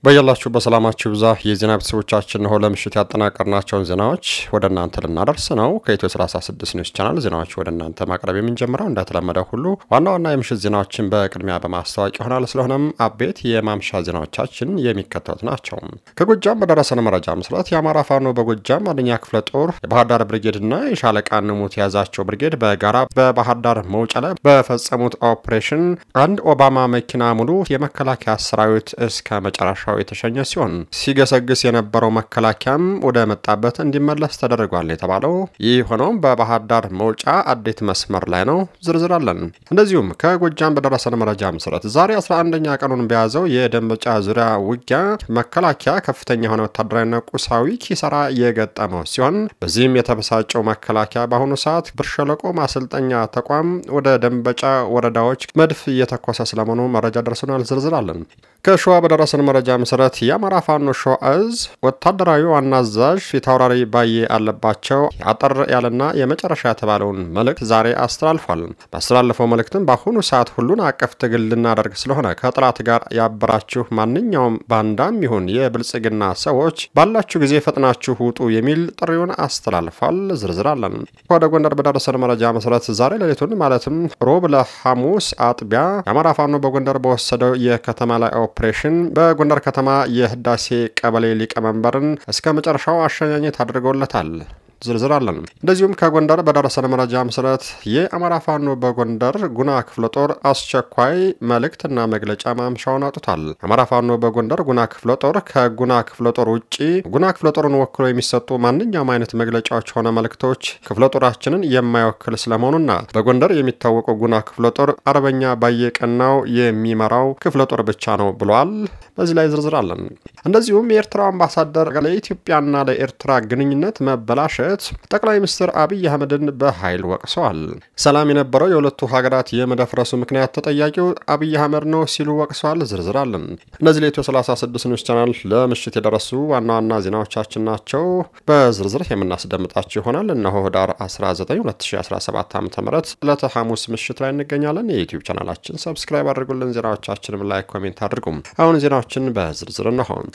በያላችሁ በሰላማችሁ ብዛ የዜና ቤተሰቦቻችን ሆ ለምሽት ያጠናቀርናቸውን ዜናዎች ወደ እናንተ ልናደርስ ነው። ከኢትዮ 36 ኒውስ ቻናል ዜናዎች ወደ እናንተ ማቅረብ የምንጀምረው እንደተለመደው ሁሉ ዋና ዋና የምሽት ዜናዎችን በቅድሚያ በማስታወቅ ይሆናል። ስለሆነም አቤት የማምሻ ዜናዎቻችን የሚከተሉት ናቸው። ከጎጃም በደረሰን መረጃ መሰረት የአማራ ፋኖ በጎጃም አንደኛ ክፍለ ጦር የባህር ዳር ብርጌድና የሻለቃ ንሙት የያዛቸው ብርጌድ በጋራ በባህር ዳር መውጫ ላይ በፈጸሙት ኦፕሬሽን አንድ ኦባማ መኪና ሙሉ የመከላከያ ሰራዊት እስከ መጨረሻው የተሸኘ ሲሆን ሲገሰግስ የነበረው መከላከያም ወደ መጣበት እንዲመለስ ተደርጓል የተባለው ይህ ሆኖም በባህር ዳር መውጫ አዴት መስመር ላይ ነው። ዝርዝር አለን። እንደዚሁም ከጎጃም በደረሰን መረጃ መሰረት ዛሬ 11ኛ ቀኑን በያዘው የደንበጫ ዙሪያ ውጊያ መከላከያ ከፍተኛ የሆነ ወታደራዊና ቁሳዊ ኪሳራ የገጠመው ሲሆን በዚህም የተበሳጨው መከላከያ በአሁኑ ሰዓት ብር ሸለቆ ማሰልጠኛ ተቋም ወደ ደንበጫ ወረዳዎች መድፍ እየተኮሰ ስለመሆኑ መረጃ ደርሰናል። ዝርዝር አለን። ከሸዋ በደረሰን መረጃ መሰረት የአማራ ፋኖ ሸዋ እዝ ወታደራዊ ዋና አዛዥ ፊታውራሪ ባዬ አለባቸው አጠር ያለና የመጨረሻ የተባለውን መልእክት ዛሬ አስተላልፏል። ባስተላለፈው መልእክትም በአሁኑ ሰዓት ሁሉን አቀፍ ትግል ልናደርግ ስለሆነ ከጠላት ጋር ያበራችሁ ማንኛውም ባንዳም ይሁን የብልጽግና ሰዎች ባላችሁ ጊዜ ፈጥናችሁ ውጡ የሚል ጥሪውን አስተላልፏል። ዝርዝር አለን። ወደ ጎንደር በደረሰን መረጃ መሰረት ዛሬ ሌሊቱን ማለትም ሮብ ለሐሙስ አጥቢያ የአማራ ፋኖ በጎንደር በወሰደው የከተማ ላይ ኦፕሬሽን በጎንደር ከተማ የህዳሴ ቀበሌ ሊቀመንበርን እስከ መጨረሻው አሸኛኘት አድርገውለታል። ዝርዝር አለን። እንደዚሁም ከጎንደር በደረሰን መረጃ መሰረት የአማራ ፋኖ በጎንደር ጉና ክፍለ ጦር አስቸኳይ መልእክትና መግለጫ ማምሻውን አውጥቷል። አማራ ፋኖ በጎንደር ጉና ክፍለ ጦር ከጉና ክፍለ ጦር ውጭ ጉና ክፍለ ጦርን ወክሎ የሚሰጡ ማንኛውም አይነት መግለጫዎች ሆነ መልእክቶች ክፍለ ጦራችንን የማይወክል ስለመሆኑና በጎንደር የሚታወቀው ጉና ክፍለ ጦር አርበኛ ባየቀናው የሚመራው ክፍለ ጦር ብቻ ነው ብሏል። በዚህ ላይ ዝርዝር አለን። እንደዚሁም የኤርትራው አምባሳደር ለኢትዮጵያና ለኤርትራ ግንኙነት መበላሸት ጠቅላይ ሚኒስትር አብይ አህመድን በኃይል ወቅሰዋል። ሰላም የነበረው የሁለቱ ሀገራት የመደፍረሱ ምክንያት ተጠያቂው አብይ አህመድ ነው ሲሉ ወቅሰዋል። ዝርዝር አለን። እነዚህ ለኢትዮ 36 ኒውስ ቻናል ለምሽት የደረሱ ዋና ዋና ዜናዎቻችን ናቸው። በዝርዝር የምናስደምጣቸው ይሆናል። እነሆ ህዳር 19 2017 ዓ ም ዕለተ ሐሙስ ምሽት ላይ እንገኛለን። የዩቲዩብ ቻናላችን ሰብስክራይብ አድርጉልን። ዜናዎቻችንም ላይ ኮሜንት አድርጉም። አሁን ዜናዎችን በዝርዝር እነሆን።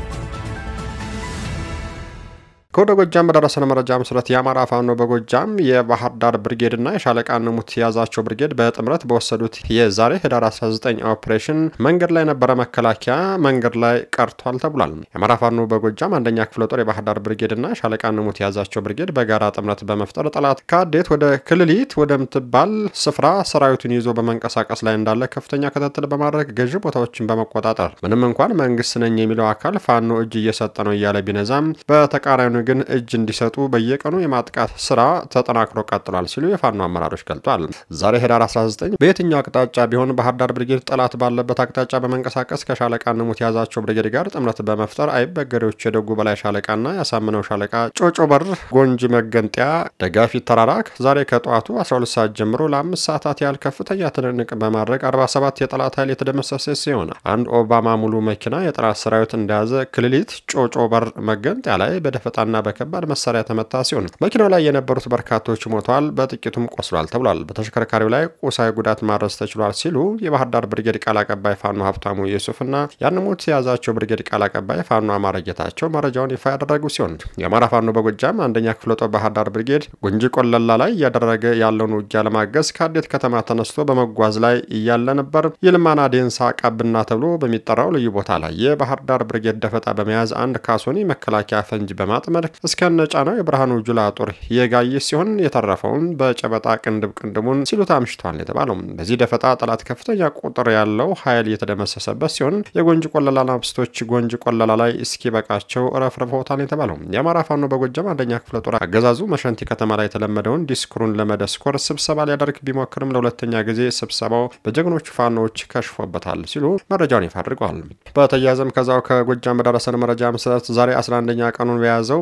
ከወደ ጎጃም በደረሰን መረጃ መሰረት የአማራ ፋኖ በጎጃም የባህር ዳር ብርጌድና የሻለቃ ንሙት የያዛቸው ብርጌድ በጥምረት በወሰዱት የዛሬ ህዳር 19 ኦፕሬሽን መንገድ ላይ የነበረ መከላከያ መንገድ ላይ ቀርቷል ተብሏል። የአማራ ፋኖ በጎጃም አንደኛ ክፍለ ጦር የባህር ዳር ብርጌድና የሻለቃ ንሙት የያዛቸው ብርጌድ በጋራ ጥምረት በመፍጠር ጠላት ከአዴት ወደ ክልሊት ወደምትባል ስፍራ ሰራዊቱን ይዞ በመንቀሳቀስ ላይ እንዳለ ከፍተኛ ክትትል በማድረግ ገዢ ቦታዎችን በመቆጣጠር ምንም እንኳን መንግስት ነኝ የሚለው አካል ፋኖ እጅ እየሰጠ ነው እያለ ቢነዛም በተቃራኒ ግን እጅ እንዲሰጡ በየቀኑ የማጥቃት ስራ ተጠናክሮ ቀጥሏል ሲሉ የፋኖ አመራሮች ገልጧል። ዛሬ ህዳር 19 በየትኛው አቅጣጫ ቢሆን ባህር ዳር ብርጌድ ጠላት ባለበት አቅጣጫ በመንቀሳቀስ ከሻለቃ ንሙት የያዛቸው ብርጌድ ጋር ጥምረት በመፍጠር አይበገሬዎች የደጉ በላይ ሻለቃና ያሳምነው ሻለቃ ጮጮ በር ጎንጂ መገንጠያ ደጋፊት ተራራ ዛሬ ከጠዋቱ 12 ሰዓት ጀምሮ ለአምስት ሰዓታት ያህል ከፍተኛ ትንቅንቅ በማድረግ 47 የጠላት ኃይል የተደመሰሰ ሲሆን አንድ ኦባማ ሙሉ መኪና የጠላት ሰራዊት እንደያዘ ክልሊት ጮጮ በር መገንጠያ ላይ በደፈጣ ና በከባድ መሳሪያ ተመታ ሲሆን መኪናው ላይ የነበሩት በርካቶች ሞተዋል፣ በጥቂቱም ቆስሏል ተብሏል። በተሽከርካሪው ላይ ቁሳዊ ጉዳት ማድረስ ተችሏል ሲሉ የባህር ዳር ብርጌድ ቃል አቀባይ ፋኖ ሀብታሙ ዩሱፍና ያንሙት የያዛቸው ብርጌድ ቃል አቀባይ ፋኖ አማረ ጌታቸው መረጃውን ይፋ ያደረጉ ሲሆን የአማራ ፋኖ በጎጃም አንደኛ ክፍለ ጦር ባህር ዳር ብርጌድ ጉንጂ ቆለላ ላይ እያደረገ ያለውን ውጊያ ለማገዝ ከአዴት ከተማ ተነስቶ በመጓዝ ላይ እያለ ነበር የልማና ዴንሳ ቀብና ተብሎ በሚጠራው ልዩ ቦታ ላይ የባህር ዳር ብርጌድ ደፈጣ በመያዝ አንድ ካሶኒ መከላከያ ፈንጅ በማጥመድ እስከነ ጫናው የብርሃኑ ጁላ ጦር የጋየ ሲሆን የተረፈውን በጨበጣ ቅንድብ ቅንድቡን ሲሉት አምሽቷል የተባለው በዚህ ደፈጣ ጠላት ከፍተኛ ቁጥር ያለው ኃይል የተደመሰሰበት ሲሆን የጎንጅ ቆለላ ናብስቶች ጎንጅ ቆለላ ላይ እስኪበቃቸው ረፍርፈውታል የተባለው የአማራ ፋኖ በጎጃም አንደኛ ክፍለ ጦር አገዛዙ መሸንቲ ከተማ ላይ የተለመደውን ዲስኩሩን ለመደስኮር ስብሰባ ሊያደርግ ቢሞክርም ለሁለተኛ ጊዜ ስብሰባው በጀግኖቹ ፋኖዎች ከሽፎበታል ሲሉ መረጃውን ይፋ አድርገዋል። በተያያዘም ከዛው ከጎጃም በደረሰን መረጃ መሰረት ዛሬ 11ኛ ቀኑን በያዘው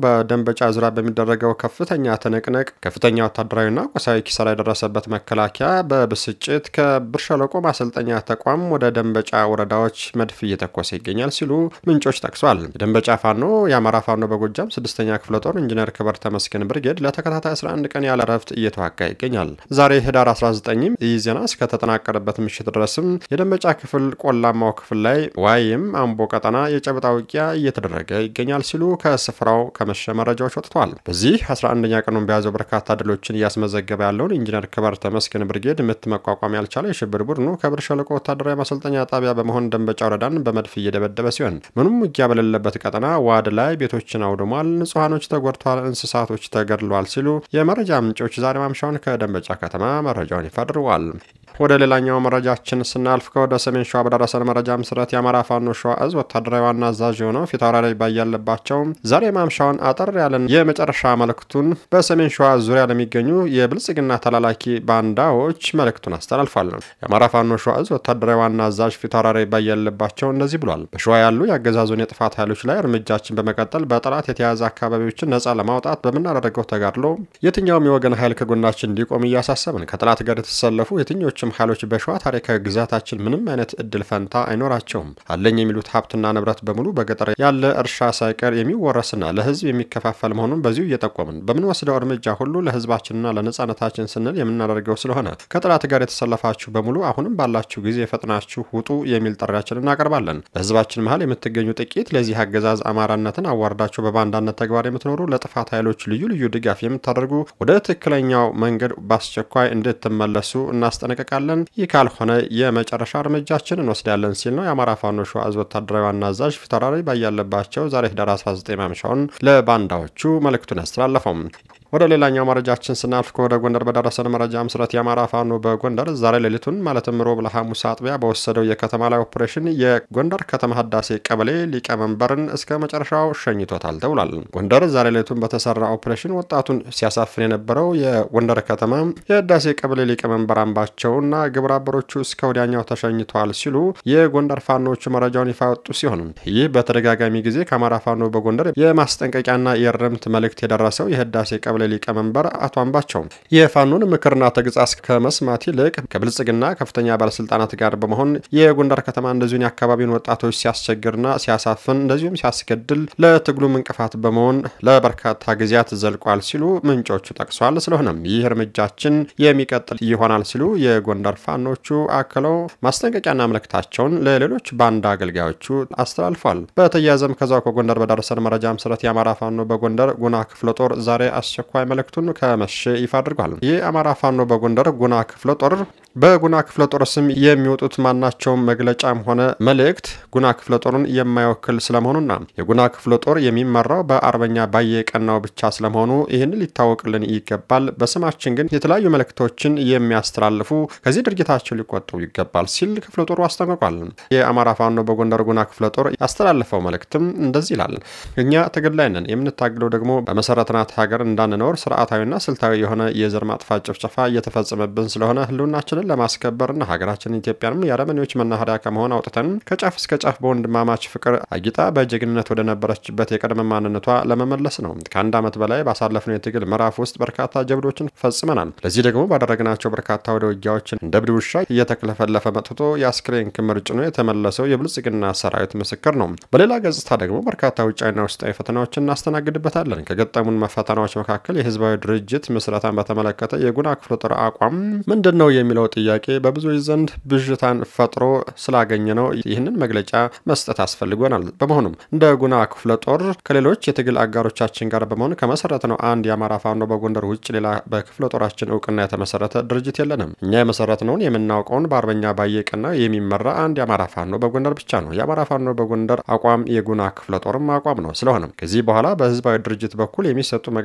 በደንበጫ ዙሪያ በሚደረገው ከፍተኛ ትንቅንቅ ከፍተኛ ወታደራዊና ቁሳዊ ኪሳራ የደረሰበት መከላከያ በብስጭት ከብር ሸለቆ ማሰልጠኛ ተቋም ወደ ደንበጫ ወረዳዎች መድፍ እየተኮሰ ይገኛል ሲሉ ምንጮች ጠቅሷል። የደንበጫ ፋኖ የአማራ ፋኖ በጎጃም ስድስተኛ ክፍለ ጦር ኢንጂነር ክበር ተመስገን ብርጌድ ለተከታታይ 11 ቀን ያለ ረፍት እየተዋጋ ይገኛል። ዛሬ ህዳር 19ም ይህ ዜና እስከተጠናቀረበት ምሽት ድረስም የደንበጫ ክፍል ቆላማው ክፍል ላይ ዋይም አምቦ ቀጠና የጨበጣ ውጊያ እየተደረገ ይገኛል ሲሉ ከስፍራው ከመሸ መረጃዎች ወጥተዋል። በዚህ 11ኛ ቀኑን በያዘው በርካታ ድሎችን እያስመዘገበ ያለውን ኢንጂነር ክበር ተመስገን ብርጌድ ምት መቋቋም ያልቻለ የሽብር ቡድኑ ከብር ሸለቆ ወታደራዊ ማሰልጠኛ ጣቢያ በመሆን ደንበጫ ወረዳን በመድፍ እየደበደበ ሲሆን ምንም ውጊያ በሌለበት ቀጠና ዋድ ላይ ቤቶችን አውድሟል፣ ንጹሐኖች ተጎድተዋል፣ እንስሳቶች ተገድለዋል ሲሉ የመረጃ ምንጮች ዛሬ ማምሻውን ከደንበጫ ከተማ መረጃውን ይፋ አድርገዋል። ወደ ሌላኛው መረጃችን ስናልፍ ከወደ ሰሜን ሸዋ በደረሰን መረጃ መሰረት የአማራ ፋኖ ሸዋ እዝ ወታደራዊ ዋና አዛዥ የሆነው ፊታውራሪ ባያለባቸው ዛሬ ማምሻውን አጠር ያለን የመጨረሻ መልእክቱን በሰሜን ሸዋ ዙሪያ ለሚገኙ የብልጽግና ተላላኪ ባንዳዎች መልእክቱን አስተላልፏል። የአማራ ፋኖ ሸዋ እዝ ወታደራዊ ዋና አዛዥ ፊታውራሪ ባያለባቸው እንደዚህ ብሏል። በሸዋ ያሉ የአገዛዙን የጥፋት ኃይሎች ላይ እርምጃችን በመቀጠል በጠላት የተያዘ አካባቢዎችን ነጻ ለማውጣት በምናደርገው ተጋድሎ የትኛውም የወገን ኃይል ከጎናችን እንዲቆም እያሳሰብን ከጠላት ጋር የተሰለፉ የትኞች ኃይሎች በሸዋ ታሪካዊ ግዛታችን ምንም አይነት እድል ፈንታ አይኖራቸውም። አለኝ የሚሉት ሀብትና ንብረት በሙሉ በገጠር ያለ እርሻ ሳይቀር የሚወረስና ለሕዝብ የሚከፋፈል መሆኑን በዚሁ እየጠቆምን በምንወስደው እርምጃ ሁሉ ለሕዝባችንና ለነጻነታችን ስንል የምናደርገው ስለሆነ ከጠላት ጋር የተሰለፋችሁ በሙሉ አሁንም ባላችሁ ጊዜ ፈጥናችሁ ውጡ የሚል ጥሪያችን እናቀርባለን። በሕዝባችን መሀል የምትገኙ ጥቂት ለዚህ አገዛዝ አማራነትን አዋርዳችሁ በባንዳነት ተግባር የምትኖሩ ለጥፋት ኃይሎች ልዩ ልዩ ድጋፍ የምታደርጉ ወደ ትክክለኛው መንገድ በአስቸኳይ እንድትመለሱ እናስጠነቀቃለን እንጠብቃለን። ይህ ካልሆነ የመጨረሻ እርምጃችን እንወስዳለን ሲል ነው የአማራ ፋኖ ሸዋ ዕዝ ወታደራዊ ዋና አዛዥ ፊታውራሪ ባያለባቸው ዛሬ ህዳር 19 ማምሻውን ለባንዳዎቹ መልእክቱን ያስተላለፈው። ወደ ሌላኛው መረጃችን ስናልፍ ከወደ ጎንደር በደረሰን መረጃ መሰረት የአማራ ፋኖ በጎንደር ዛሬ ሌሊቱን ማለትም ሮብ ለሐሙስ አጥቢያ በወሰደው የከተማ ላይ ኦፕሬሽን የጎንደር ከተማ ህዳሴ ቀበሌ ሊቀመንበርን እስከ መጨረሻው ሸኝቶታል ተብሏል። ጎንደር ዛሬ ሌሊቱን በተሰራ ኦፕሬሽን ወጣቱን ሲያሳፍን የነበረው የጎንደር ከተማ የህዳሴ ቀበሌ ሊቀመንበር አምባቸውና ግብረ አበሮቹ እስከ ወዲያኛው ተሸኝተዋል ሲሉ የጎንደር ፋኖቹ መረጃውን ይፋ ወጡ ሲሆን ይህ በተደጋጋሚ ጊዜ ከአማራ ፋኖ በጎንደር የማስጠንቀቂያና የእርምት መልእክት የደረሰው የህዳሴ ቀበሌ ሊቀመንበር አቶ አምባቸው የፋኖን ምክርና ተግሳጽ ከመስማት ይልቅ ከብልጽግና ከፍተኛ ባለስልጣናት ጋር በመሆን የጎንደር ከተማ እንደዚሁን የአካባቢውን ወጣቶች ሲያስቸግርና ሲያሳፍን እንደዚሁም ሲያስገድል ለትግሉም እንቅፋት በመሆን ለበርካታ ጊዜያት ዘልቋል ሲሉ ምንጮቹ ጠቅሰዋል። ስለሆነም ይህ እርምጃችን የሚቀጥል ይሆናል ሲሉ የጎንደር ፋኖቹ አክለው ማስጠንቀቂያና መልእክታቸውን ለሌሎች ባንዳ አገልጋዮቹ አስተላልፏል። በተያያዘም ከዛው ከጎንደር በደረሰን መረጃ መሰረት የአማራ ፋኖ በጎንደር ጉና ክፍለ ጦር ዛሬ አስቸኳይ መልእክቱን ከመሸ ይፋ አድርጓል። ይህ አማራ ፋኖ በጎንደር ጉና ክፍለ ጦር በጉና ክፍለ ጦር ስም የሚወጡት ማናቸውም መግለጫም ሆነ መልእክት ጉና ክፍለ ጦርን የማይወክል ስለመሆኑና የጉና ክፍለ ጦር የሚመራው በአርበኛ ባየ ቀናው ብቻ ስለመሆኑ ይህን ሊታወቅልን ይገባል። በስማችን ግን የተለያዩ መልእክቶችን የሚያስተላልፉ ከዚህ ድርጊታቸው ሊቆጠቡ ይገባል ሲል ክፍለ ጦሩ አስጠንቅቋል። የአማራ ፋኖ በጎንደር ጉና ክፍለ ጦር ያስተላለፈው መልእክትም እንደዚህ ይላል። እኛ ትግል ላይ ነን። የምንታግለው ደግሞ በመሰረትናት ሀገር እንዳንኖር ስርዓታዊና ስልታዊ የሆነ የዘር ማጥፋት ጭፍጨፋ እየተፈጸመብን ስለሆነ ህልውናችንን ለማስከበርና ሀገራችን ኢትዮጵያንም የአረመኔዎች መናኸሪያ ከመሆን አውጥተን ከጫፍ እስከ ጫፍ በወንድማማች ፍቅር አጊጣ በጀግንነት ወደ ነበረችበት የቀድሞ ማንነቷ ለመመለስ ነው። ከአንድ ዓመት በላይ ባሳለፍነው የትግል ምዕራፍ ውስጥ በርካታ ጀብዶችን ፈጽመናል። ለዚህ ደግሞ ባደረግናቸው በርካታ ወደ ውጊያዎችን እንደ እብድ ውሻ እየተክለፈለፈ መጥቶ የአስክሬን ክምር ጭኖ የተመለሰው የብልጽግና ሰራዊት ምስክር ነው። በሌላ ገጽታ ደግሞ በርካታ ውጫዊና ውስጣዊ ፈተናዎችን እናስተናግድበታለን። ከገጠሙን ፈተናዎች መካከል የህዝባዊ ድርጅት ምስረታን በተመለከተ የጉና ክፍለ ጦር አቋም ምንድን ነው የሚለው ጥያቄ በብዙዎች ዘንድ ብዥታን ፈጥሮ ስላገኘ ነው ይህንን መግለጫ መስጠት አስፈልጎናል። በመሆኑም እንደ ጉና ክፍለ ጦር ከሌሎች የትግል አጋሮቻችን ጋር በመሆን ከመሰረት ነው አንድ የአማራ ፋኖ በጎንደር ውጭ ሌላ በክፍለ ጦራችን እውቅና የተመሰረተ ድርጅት የለንም። እኛ የመሰረትነውን የምናውቀውን በአርበኛ ባየቀና የሚመራ አንድ የአማራ ፋኖ በጎንደር ብቻ ነው። የአማራ ፋኖ በጎንደር አቋም የጉና ክፍለ ጦርም አቋም ነው። ስለሆነም ከዚህ በኋላ በህዝባዊ ድርጅት በኩል የሚሰጡ መግለጫዎች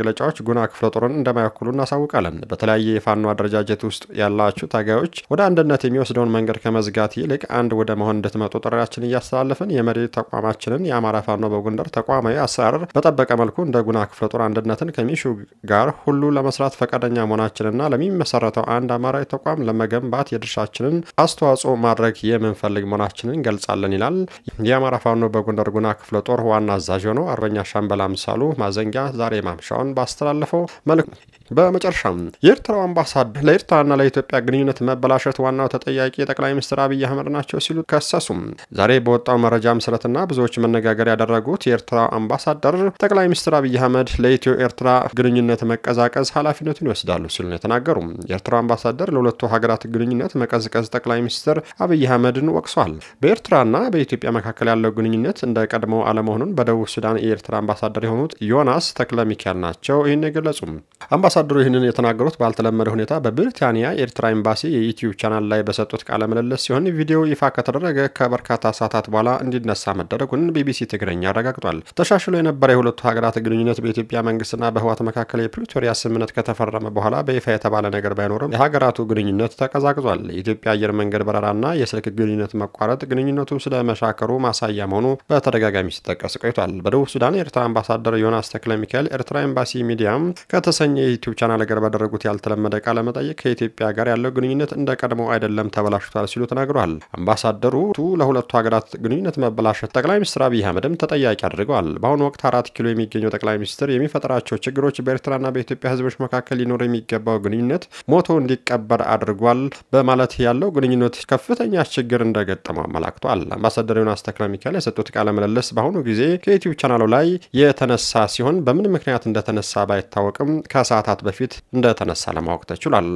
ጉና ክፍለ ጦርን እንደማይወክሉ እናሳውቃለን። በተለያየ የፋኖ አደረጃጀት ውስጥ ያላችሁ ታጋዮች ወደ አንድነት የሚወስደውን መንገድ ከመዝጋት ይልቅ አንድ ወደ መሆን እንድትመጡ ጥሪያችን እያስተላለፍን የመሪ ተቋማችንን የአማራ ፋኖ በጎንደር ተቋማዊ አሰራር በጠበቀ መልኩ እንደ ጉና ክፍለ ጦር አንድነትን ከሚሹ ጋር ሁሉ ለመስራት ፈቃደኛ መሆናችንና ለሚመሰረተው አንድ አማራዊ ተቋም ለመገንባት የድርሻችንን አስተዋጽኦ ማድረግ የምንፈልግ መሆናችንን እንገልጻለን ይላል የአማራ ፋኖ በጎንደር ጉና ክፍለ ጦር ዋና አዛዥ የሆነው አርበኛ ሻምበል አምሳሉ ማዘንጊያ ዛሬ ማምሻውን ባስተላለፈው መልእክት በመጨረሻም የኤርትራው አምባሳደር ለኤርትራና ለኢትዮጵያ ግንኙነት መበላሸት ዋናው ተጠያቂ ጠቅላይ ሚኒስትር አብይ አህመድ ናቸው ሲሉ ከሰሱም። ዛሬ በወጣው መረጃ መሰረትና ብዙዎች መነጋገር ያደረጉት የኤርትራ አምባሳደር ጠቅላይ ሚኒስትር አብይ አህመድ ለኢትዮ ኤርትራ ግንኙነት መቀዛቀዝ ኃላፊነቱን ይወስዳሉ ሲሉ ነው የተናገሩ። የኤርትራው አምባሳደር ለሁለቱ ሀገራት ግንኙነት መቀዝቀዝ ጠቅላይ ሚኒስትር አብይ አህመድን ወቅሷል። በኤርትራና በኢትዮጵያ መካከል ያለው ግንኙነት እንደ ቀድሞው አለመሆኑን በደቡብ ሱዳን የኤርትራ አምባሳደር የሆኑት ዮናስ ተክለ ሚካኤል ናቸው ይህን የገለጹ። አምባሳደሩ ይህንን የተናገሩት ባልተለመደ ሁኔታ በብሪታንያ የኤርትራ ኤምባሲ የዩትዩብ ቻናል ላይ በሰጡት ቃለ ምልልስ ሲሆን ቪዲዮ ይፋ ከተደረገ ከበርካታ ሰዓታት በኋላ እንዲነሳ መደረጉን ቢቢሲ ትግረኛ አረጋግጧል። ተሻሽሎ የነበረ የሁለቱ ሀገራት ግንኙነት በኢትዮጵያ መንግስትና በህወሓት መካከል የፕሪቶሪያ ስምምነት ከተፈረመ በኋላ በይፋ የተባለ ነገር ባይኖርም የሀገራቱ ግንኙነት ተቀዛቅዟል። የኢትዮጵያ አየር መንገድ በረራና የስልክ ግንኙነት መቋረጥ ግንኙነቱ ስለ መሻከሩ ማሳያ መሆኑ በተደጋጋሚ ሲጠቀስ ቆይቷል። በደቡብ ሱዳን የኤርትራ አምባሳደር ዮናስ ተክለ ሚካኤል ኤርትራ ኤምባሲ ሚዲያም ከተሰኘ የዩቲዩብ ቻናል ጋር ባደረጉት ያልተለመደ ቃለ መጠይቅ ከኢትዮጵያ ጋር ያለው ግንኙነት እንደ ቀድሞው አይደለም ተበላሽቷል ሲሉ ተናግረዋል። አምባሳደሩ ለሁለቱ ሀገራት ግንኙነት መበላሸት ጠቅላይ ሚኒስትር አብይ አህመድም ተጠያቂ አድርገዋል። በአሁኑ ወቅት አራት ኪሎ የሚገኘው ጠቅላይ ሚኒስትር የሚፈጥራቸው ችግሮች በኤርትራና በኢትዮጵያ ህዝቦች መካከል ሊኖር የሚገባው ግንኙነት ሞቶ እንዲቀበር አድርጓል በማለት ያለው ግንኙነት ከፍተኛ ችግር እንደገጠመው አመላክቷል። አምባሳደር ዮናስ ተክለ ሚካኤል የሰጡት ቃለ ምልልስ በአሁኑ ጊዜ ከዩቲዩብ ቻናሉ ላይ የተነሳ ሲሆን በምን ምክንያት እንደተነሳ ባይታወቅም ከሰዓታት በፊት እንደተነሳ ለማወቅ ተችሏል።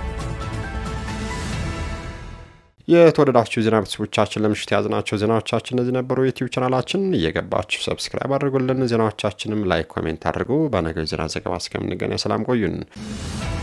የተወደዳችሁ ዜና ቤተሰቦቻችን ለምሽት የያዝናቸው ዜናዎቻችን እነዚህ ነበሩ። የዩቲዩብ ቻናላችን እየገባችሁ ሰብስክራይብ አድርጉልን። ዜናዎቻችንም ላይክ፣ ኮሜንት አድርጉ። በነገው ዜና ዘገባ እስከምንገናኝ ሰላም ቆዩን።